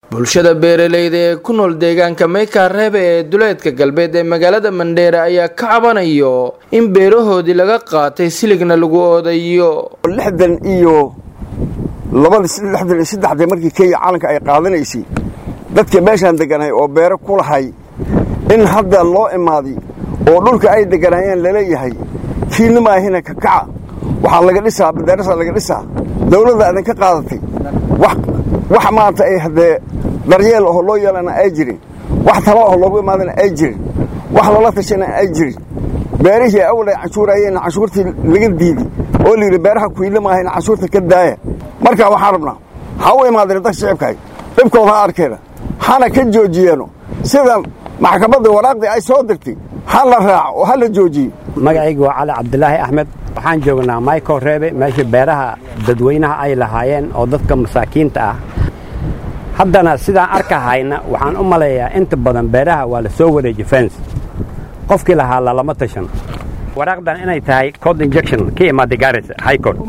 bulshada beeraleyda ee ku nool deegaanka maykaa reebe ee duleedka galbeed ee magaalada mandheere ayaa ka cabanayo in beerahoodii laga qaatay siligna lagu oodayo lixdan iyo labada lixdan iyo saddexdii markii kenya calanka ay qaadanaysay dadka meeshaan deganahay oo beero ku lahay in hadda loo imaaday oo dhulka ay deganayeen laleeyahay kiina maahina kakaca waxaa laga dhisaa badeerasaa laga dhisaa dawladda adan ka qaadatay wax maanta ay haddee daryeel aho loo yeelana ay jirin wax talo aho loogu imaadana ay jirin wax loola tashana ay jirin beerihii awal ay canshuurayeenna canshuurtii laga diiday oo layidhi beeraha kuyiila maahayna canshuurta ka daaya markaa waxaan rabnaa ha u imaadeen dadka shicibkahay dhibkooda ha arkeena hana ka joojiyeeno sida maxkamadda waraaqdii ay soo dirtay ha la raaco oo ha la joojiye magacaygu waa cali cabdilaahi axmed waxaan joognaa michael reebe meesha beeraha dadweynaha ay lahaayeen oo dadka masaakiinta ah haddana sidaan arkahayna waxaan u maleeyaa inta badan beeraha waa la soo wareeji fens qofkii lahaa lalama tashan waraaqdan inay tahay code injection ka imaaday garis high court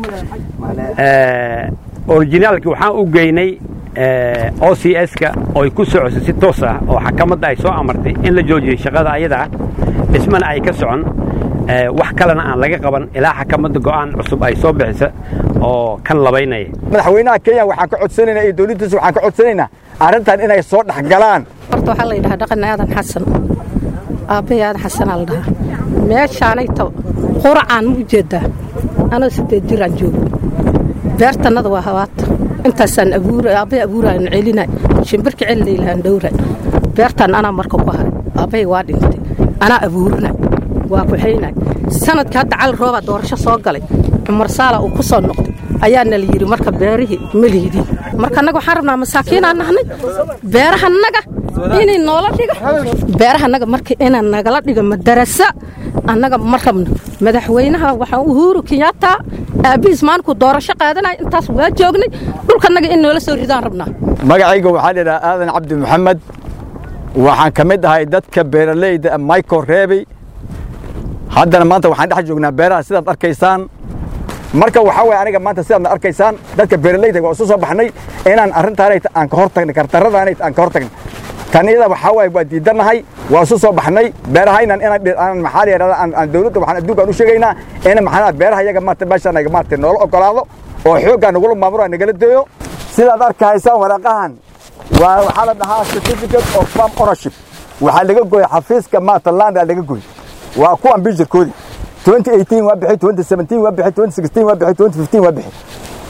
originaalki waxaan u geynay o c s-ka ooy ku socosay si toos ah oo xakamadda ay soo amartay in la joojiyey shaqada ayadaa dhismana ay ka socon wax kalena aan laga qaban ilaa xakamadda go'aan cusub ay soo bixisa oo kan labaynaya madaxweynaha kenya waxaan ka codsanaynaa iyo dowladdiisa waxaan ka codsanaynaa arrintan inay soo dhex galaan horta waxaa la yidhahaa dhaqan aadan xasan aabbahay aadan xasanaa la dhahaa meeshaanay ta quracaan ma ujeeddaa anoo siddeed jiraan joogo beertannada waa habaata intaasaan abuura aabbahay abuuraayan celinay shimbirka celi laylahaan dhowray beertaan anaa marka ku haray aabbahay waa dhintay anaa abuurinay waa kuxaynay sanadka hadda cali roobaa doorasho soo galay cumar saala uu ku soo noqday ayaana la yidhi marka beerihii ma liidin marka annaga waxaan rabnaa masaakiinaan nahnay beerahannaga inay noola dhiga beerahannaga marka inaan nagala dhiga madarasa annaga ma rabno madaxweynaha waxaan uhuru kenyatta aabbihiis maalinkuu doorasho qaadanaya intaas waa joognay dhulkannaga in noola soo ridaan rabnaa magacayga waxaa la yidhaha aadan cabdi maxamed waxaan ka mid ahay dadka beeraleyda michael reebey haddana maanta waxaan dhex joognaa beeraha sidaad arkaysaan marka waxaa waye aniga maanta sidaadna arkaysaan dadka beeraleyda waa isu soo baxnay inaan arrintaanay aan ka hor tagnay kartaradaanay aan ka hor tagnay kan iyada waxaa waaye waa diidannahay waa isu soo baxnay beerahaynan inaan maxaa la yidhahda aan dawladda waxaan adduunkaan u sheegaynaa in maxaa beeraha iyaga maarta meeshaan naga maarta noola ogolaado oo xooggaa nagula maamuro nagala deeyo sidaad arkahaysaan waraaqahan waa waxaa la dhahaa certificate of farm ownership waxaa laga gooyey xafiiska maarta landaa laga gooyey waa kuwan bijirkoodii 2018 waa bixi 2017 waa bixi 2016 waa bixi 2015 waa bixi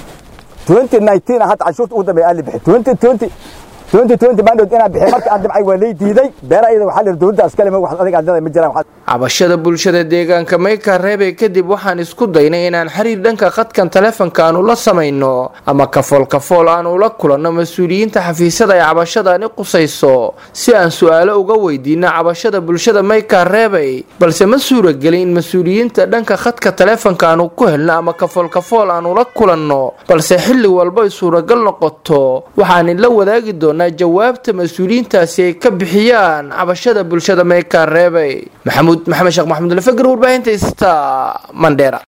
2019 hadda cashuurta ugu dambeeya aali bixi 2020 2020 baandhood inaa bixi marka aan dhibcay waa lay diiday beeraha iyada waxaa la dowladda askale ma wax adiga aadada ma jiraan cabashada bulshada deegaanka mayka reebe kadib waxaan isku daynay inaan xiriir dhanka khadkan taleefanka aanu la samayno ama kafool kafool aan ula kulanno mas-uuliyiinta xafiisyada ay cabashadaani qusayso si aan su-aalo uga weydiino cabashada bulshada mayka reebey balse ma suuragelin in mas-uuliyiinta dhanka khadka taleefanka aanu ku helno ama kafool kafool aan ula kulanno balse xilli walba ay suuragal noqoto waxaan la wadaagi doonaa jawaabta mas-uuliyiintaasi ay ka bixiyaan cabashada bulshada mayka reebey maxamuud maxamed sheekh maxamud lafagr warbaahinta ista mandheera